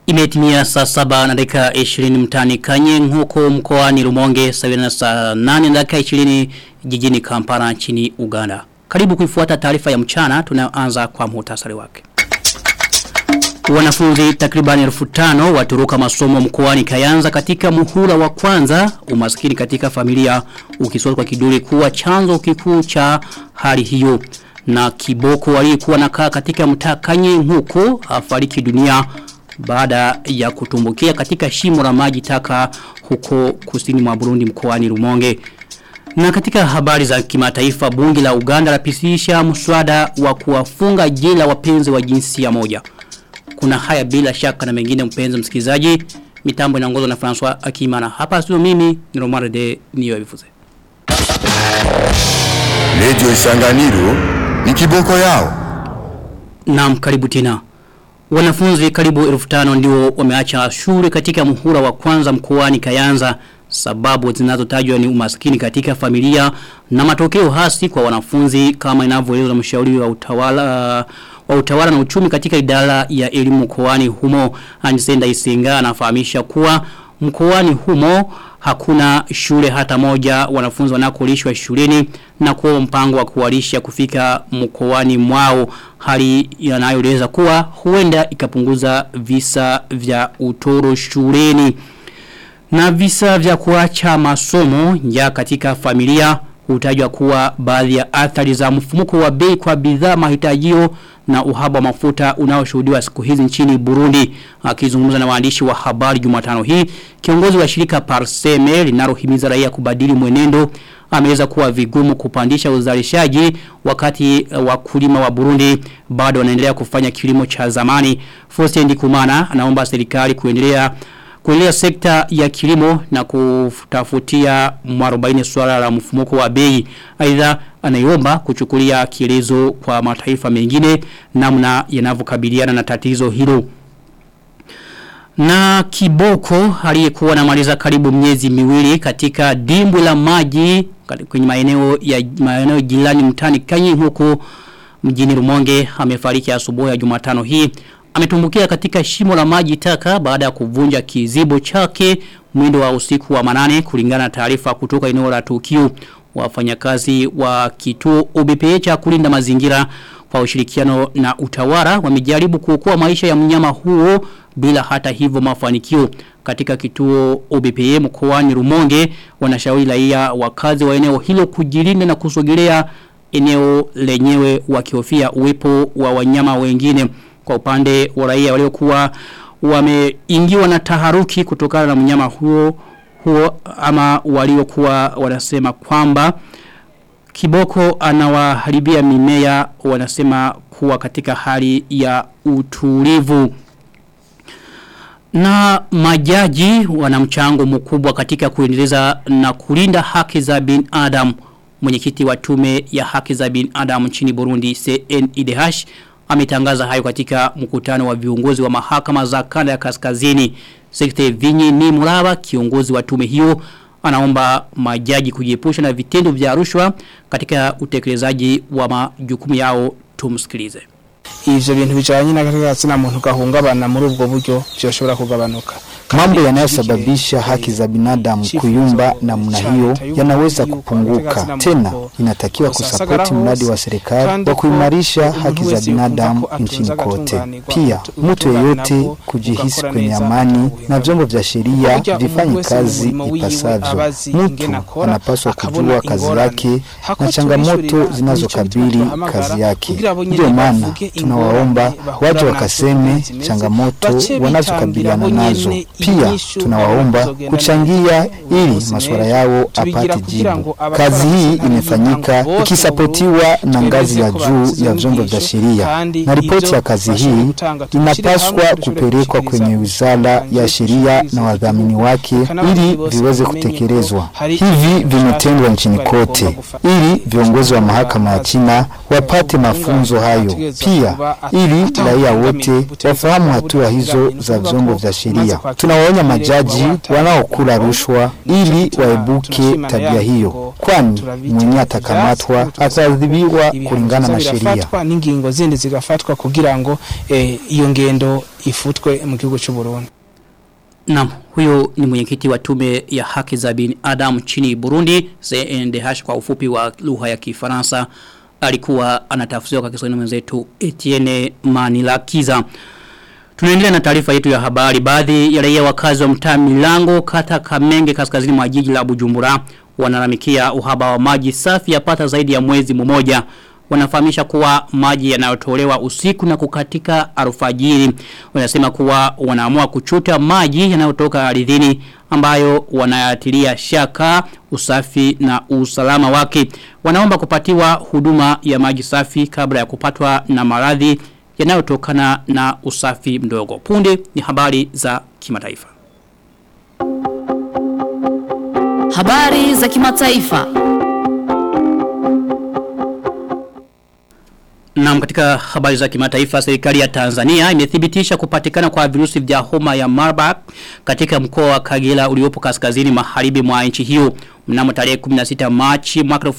Imetimia saa saba na dakika 20 mtani kanye huko mkoani Rumonge sawa na saa 8 na dakika 20 jijini Kampala nchini Uganda. Karibu kuifuata taarifa ya mchana tunaanza kwa muhtasari wake. Wanafunzi takribani elfu tano waturuka masomo mkoani Kayanza katika muhula wa kwanza umaskini katika familia ukisota kwa kiduri kuwa chanzo kikuu cha hali hiyo na kiboko aliyekuwa nakaa katika mtaa Kanye huko afariki dunia baada ya kutumbukia katika shimo la maji taka huko kusini mwa Burundi mkoani Rumonge. Na katika habari za kimataifa bunge la Uganda lapisisha mswada wa kuwafunga jela wapenzi wa jinsia moja. Kuna haya bila shaka na mengine mpenzi msikilizaji. Mitambo inaongozwa na François Akimana. Hapa studio mimi ni Romare de Niyo Bifuze. Radio Isanganiro ni kiboko yao. Naam karibu tena. Wanafunzi karibu elfu tano ndio wameacha shule katika muhula wa kwanza mkoani Kayanza sababu zinazotajwa ni umaskini katika familia na matokeo hasi kwa wanafunzi kama inavyoelezwa na mshauri wa utawala wa utawala na uchumi katika idara ya elimu mkoani humo Anisenda Isinga anafahamisha kuwa mkoani humo hakuna shule hata moja wanafunzi wanakolishwa shuleni na kuwa mpango wa kuwalisha kufika mkoani mwao hali yanayoeleza kuwa huenda ikapunguza visa vya utoro shuleni na visa vya kuacha masomo ya katika familia hutajwa kuwa baadhi ya athari za mfumuko wa bei kwa bidhaa mahitajio na uhaba wa mafuta unaoshuhudiwa siku hizi nchini Burundi. Akizungumza na waandishi wa habari Jumatano hii, kiongozi wa shirika Parseme linalohimiza raia kubadili mwenendo ameweza kuwa vigumu kupandisha uzalishaji wakati wakulima wa Burundi bado wanaendelea kufanya kilimo cha zamani. Faustin Ndikumana anaomba serikali kuendelea kuendelea sekta ya kilimo na kutafutia mwarobaini swala la mfumuko wa bei. Aidha anaiomba kuchukulia kielezo kwa mataifa mengine namna yanavyokabiliana na tatizo hilo. Na kiboko aliyekuwa anamaliza karibu miezi miwili katika dimbu la maji kwenye maeneo ya maeneo jirani mtani Kanyi huko mjini Rumonge amefariki asubuhi ya Jumatano hii ametumbukia katika shimo la maji taka baada ya kuvunja kizibo chake mwindo wa usiku wa manane kulingana na taarifa kutoka eneo la tukio wafanyakazi wa kituo OBPA cha kulinda mazingira kwa ushirikiano na utawala wamejaribu kuokoa maisha ya mnyama huo bila hata hivyo mafanikio katika kituo OBPA mkoani Rumonge wanashauri raia wakazi wa eneo hilo kujilinda na kusogelea eneo lenyewe wakihofia uwepo wa wanyama wengine kwa upande wa raia waliokuwa wameingiwa na taharuki kutokana na mnyama huo huo ama waliokuwa wanasema kwamba kiboko anawaharibia mimea wanasema kuwa katika hali ya utulivu na majaji wana mchango mkubwa katika kuendeleza na kulinda haki za binadamu mwenyekiti wa tume ya haki za binadamu nchini Burundi CNIDH ametangaza hayo katika mkutano wa viongozi wa mahakama za kanda ya kaskazini. Sekte Vinyi ni Muraba kiongozi wa tume hiyo anaomba majaji kujiepusha na vitendo vya rushwa katika utekelezaji wa majukumu yao tumsikilize. Ivyo bintu bijanye n'agatsina muntu gahungabana muri ubwo buryo byoshobora kugabanuka. Mambo yanayosababisha haki za binadamu kuyumba namna hiyo yanaweza kupunguka. Tena inatakiwa kusapoti mradi wa serikali wa kuimarisha haki za binadamu nchini kote. Pia mtu yeyote kujihisi kwenye amani na vyombo vya sheria vifanye kazi ipasavyo. Mtu anapaswa kujua kazi yake na changamoto zinazokabili kazi yake. Ndio maana tunawaomba waje wakaseme changamoto wanazokabiliana nazo. Pia tunawaomba kuchangia ili masuala yao apate jibu. Kazi hii imefanyika ikisapotiwa na ngazi ya juu ya vyombo vya sheria, na ripoti ya kazi hii inapaswa kupelekwa kwenye wizara ya sheria na wadhamini wake ili viweze kutekelezwa. Hivi vimetendwa nchini kote, ili viongozi wa mahakama ya China wapate mafunzo hayo, pia ili raia wote wafahamu hatua hizo za vyombo vya sheria. Tuna Tunawaonya majaji wanaokula rushwa ili waebuke tabia hiyo, kwani mwenye atakamatwa ataadhibiwa kulingana na sheria. n'ingingo zindi zigafatwa kugira ngo eh, iyo ngendo ifutwe mu gihugu cy'u Burundi. Naam, huyo ni mwenyekiti wa tume ya haki za binadamu nchini Burundi, CNDH kwa ufupi wa lugha ya Kifaransa. Alikuwa anatafsiriwa kwa Kiswahili mwenzetu Etienne Manilakiza. Tunaendelea na taarifa yetu ya habari. Baadhi ya raia wakazi wa mtaa Milango kata Kamenge kaskazini mwa jiji la Bujumbura wanalamikia uhaba wa maji safi yapata zaidi ya mwezi mmoja. Wanafahamisha kuwa maji yanayotolewa usiku na kukatika alfajiri. Wanasema kuwa wanaamua kuchuta maji yanayotoka ardhini ambayo wanayatilia shaka usafi na usalama wake. Wanaomba kupatiwa huduma ya maji safi kabla ya kupatwa na maradhi yanayotokana na usafi mdogo. Punde ni habari za kimataifa. Habari za kimataifa. Na katika habari za kimataifa serikali ya Tanzania imethibitisha kupatikana kwa virusi vya homa ya Marburg katika mkoa wa Kagera uliopo kaskazini magharibi mwa nchi hiyo. Mnamo tarehe 16 Machi mwaka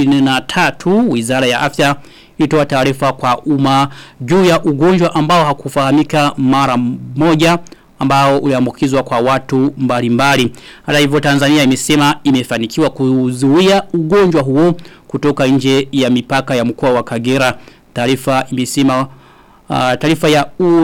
2023 Wizara ya Afya ilitoa taarifa kwa umma juu ya ugonjwa ambao hakufahamika mara moja ambao uliambukizwa kwa watu mbalimbali. Hata hivyo Tanzania imesema imefanikiwa kuzuia ugonjwa huo kutoka nje ya mipaka ya mkoa wa Kagera. Taarifa imesema Uh, taarifa ya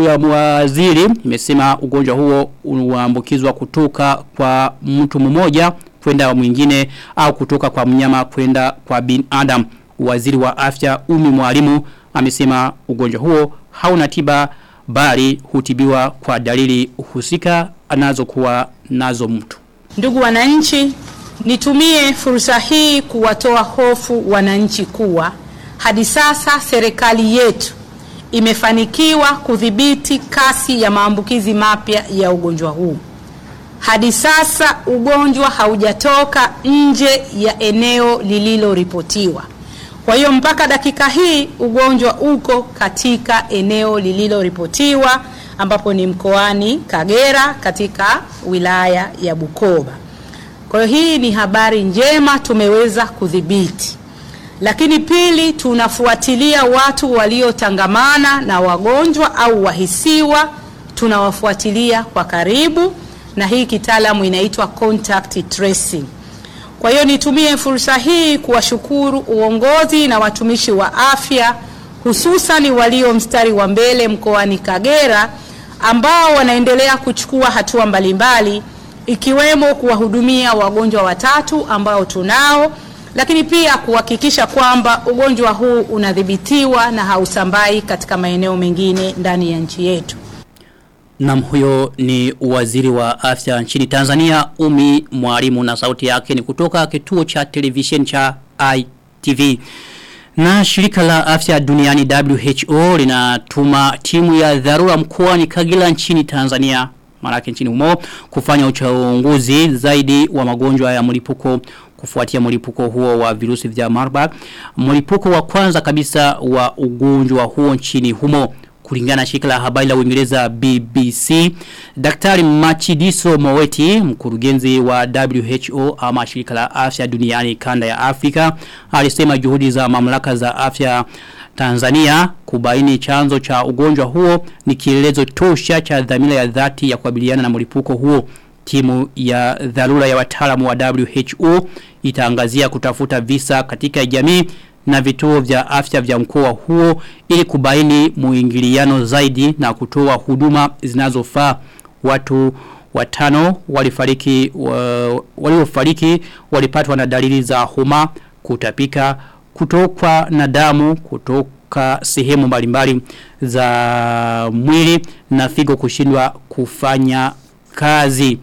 waziri imesema ugonjwa huo unaambukizwa kutoka kwa mtu mmoja kwenda mwingine au kutoka kwa mnyama kwenda kwa binadamu. Waziri wa afya Umi Mwalimu amesema ugonjwa huo hauna tiba bali hutibiwa kwa dalili husika anazokuwa nazo mtu. Ndugu wananchi, nitumie fursa hii kuwatoa hofu wananchi kuwa hadi sasa serikali yetu imefanikiwa kudhibiti kasi ya maambukizi mapya ya ugonjwa huu. Hadi sasa ugonjwa haujatoka nje ya eneo lililoripotiwa. Kwa hiyo mpaka dakika hii ugonjwa uko katika eneo lililoripotiwa ambapo ni mkoani Kagera katika wilaya ya Bukoba. Kwa hiyo hii ni habari njema, tumeweza kudhibiti. Lakini pili, tunafuatilia watu waliotangamana na wagonjwa au wahisiwa, tunawafuatilia kwa karibu, na hii kitaalamu inaitwa contact tracing. Kwa hiyo nitumie fursa hii kuwashukuru uongozi na watumishi wa afya hususan walio mstari wa mbele mkoani Kagera ambao wanaendelea kuchukua hatua mbalimbali ikiwemo kuwahudumia wagonjwa watatu ambao tunao, lakini pia kuhakikisha kwamba ugonjwa huu unadhibitiwa na hausambai katika maeneo mengine ndani ya nchi yetu. Nam huyo ni waziri wa afya nchini Tanzania Umi Mwalimu na sauti yake ni kutoka kituo cha television cha ITV. Na shirika la afya duniani WHO linatuma timu ya dharura mkoani Kagera nchini Tanzania marake nchini humo kufanya uchunguzi zaidi wa magonjwa ya mlipuko kufuatia mlipuko huo wa virusi vya Marburg. Mlipuko wa kwanza kabisa wa ugonjwa huo nchini humo kulingana na shirika la habari la Uingereza BBC Daktari Machidiso Moweti mkurugenzi wa WHO ama shirika la afya duniani kanda ya Afrika alisema juhudi za mamlaka za afya Tanzania kubaini chanzo cha ugonjwa huo ni kielelezo tosha cha dhamira ya dhati ya kukabiliana na mlipuko huo timu ya dharura ya wataalamu wa WHO itaangazia kutafuta visa katika jamii na vituo vya afya vya mkoa huo ili kubaini muingiliano zaidi na kutoa huduma zinazofaa watu watano walifariki wa, waliofariki walipatwa na dalili za homa kutapika kutokwa na damu kutoka sehemu mbalimbali za mwili na figo kushindwa kufanya kazi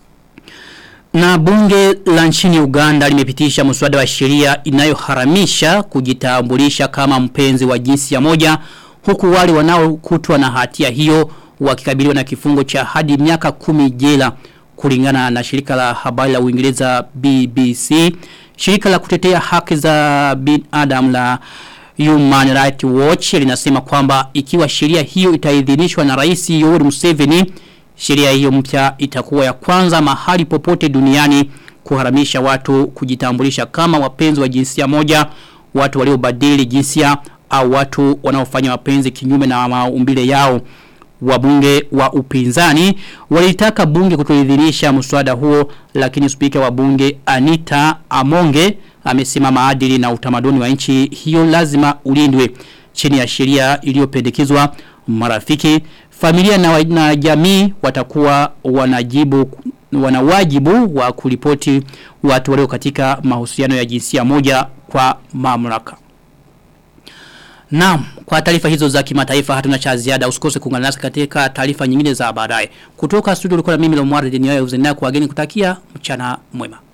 na bunge la nchini Uganda limepitisha mswada wa sheria inayoharamisha kujitambulisha kama mpenzi wa jinsi ya moja huku wale wanaokutwa na hatia hiyo wakikabiliwa na kifungo cha hadi miaka kumi jela kulingana na shirika la habari la Uingereza BBC shirika la kutetea haki za binadamu la Human Rights Watch linasema kwamba ikiwa sheria hiyo itaidhinishwa na Rais Yoweri Museveni Sheria hiyo mpya itakuwa ya kwanza mahali popote duniani kuharamisha watu kujitambulisha kama wapenzi wa jinsia moja, watu waliobadili jinsia au watu wanaofanya mapenzi kinyume na maumbile yao. Wabunge wa upinzani walitaka bunge kutoidhinisha mswada huo lakini spika wa bunge Anita Amonge amesema maadili na utamaduni wa nchi hiyo lazima ulindwe chini ya sheria iliyopendekezwa marafiki familia na, na jamii watakuwa wanajibu wanawajibu wa kulipoti watu walio katika mahusiano ya jinsia moja kwa mamlaka. Naam, kwa taarifa hizo za kimataifa hatuna cha ziada. Usikose kuungana nasi katika taarifa nyingine za baadaye. Kutoka studio ulikuwa na mimi Lomwari Denioya Uzenea kwa wageni kutakia mchana mwema.